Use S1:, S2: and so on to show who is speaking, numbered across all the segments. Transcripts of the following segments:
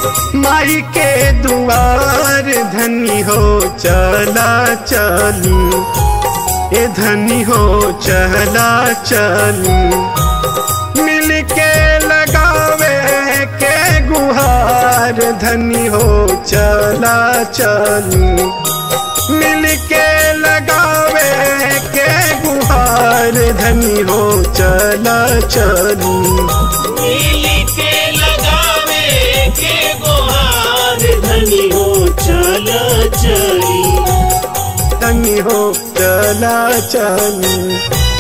S1: माई के दुआर धनी हो चला चली ए धनी हो चला चली मिल के लगावे के गुहार धनी हो चला चली मिल के लगावे के गुहार धनी हो चला चली
S2: मिली के लगावे के गोहार धनी हो चल चली
S1: धनी हो चला चली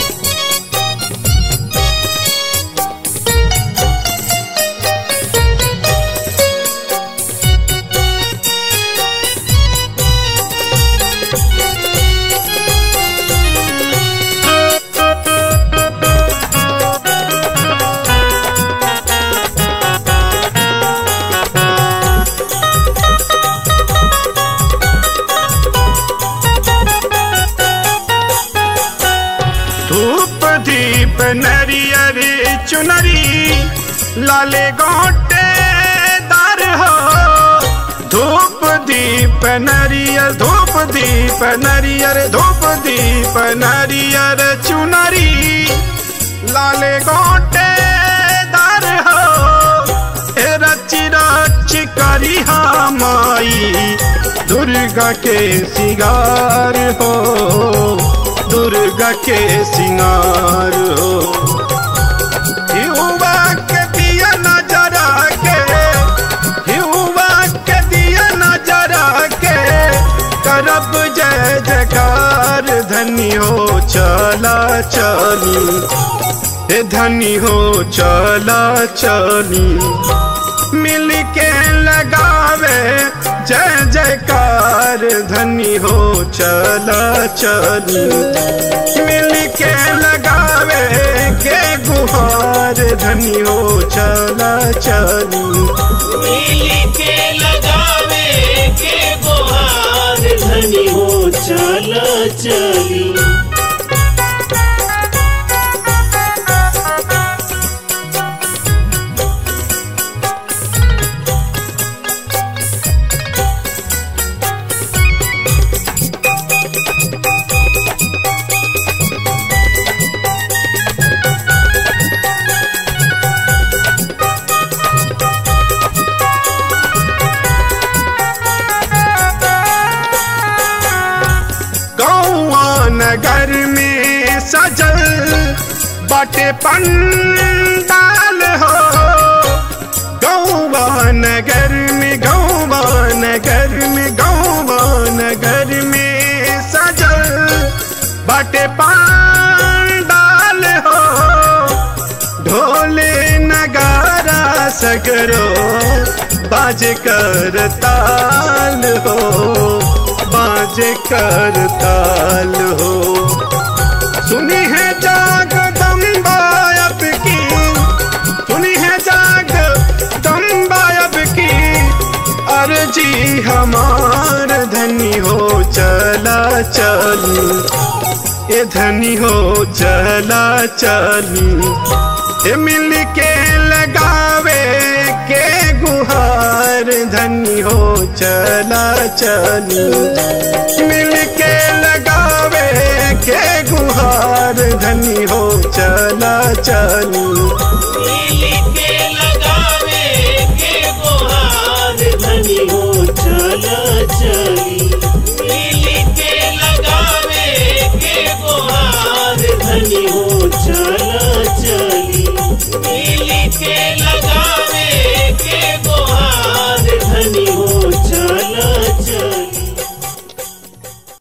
S1: धूप दीप नरियर चुनरी लाले गोटे दार हो धूप दीप नरियर धूप दीप नरियर धूप दीप नरियर चुनरी लाले गोटे दार हो ए रच रच करी माई दुर्गा के सिगार हो दुर्गा के सिंगार हो युवा के दिया नजरा के युवा के दिया नजरा के करब जय जयकार धनी हो चला चली हे धनी हो चला चली मिल के लगावे जय जयकार धनी हो चला चली मिल के लगावे के गुहार धनी हो चला चली
S2: मिली के लगावे के गोहार धनी हो चल चली
S1: गौआ नगर में सजल बाटे पंडाल हो गौआ नगर में गौआ नगर में गौआ नगर में सजल बाटे पंडाल हो ढोले नगारा सगरो बाज कर ताल हो बाज कर ताल हो सुनी है जाग दम्बायब की सुनी है जाग दम्बायब की अर्जी हमार धनी हो चला चली ए धनी हो चला चली ए मिल के लगावे के गुहार धनी हो चला चली मिल के लगावे के गुहार धनी हो चला चली
S2: मिली के लगावे के गोहार धनी हो चल चली मिली के लगावे के गोहार धनी हो चल चली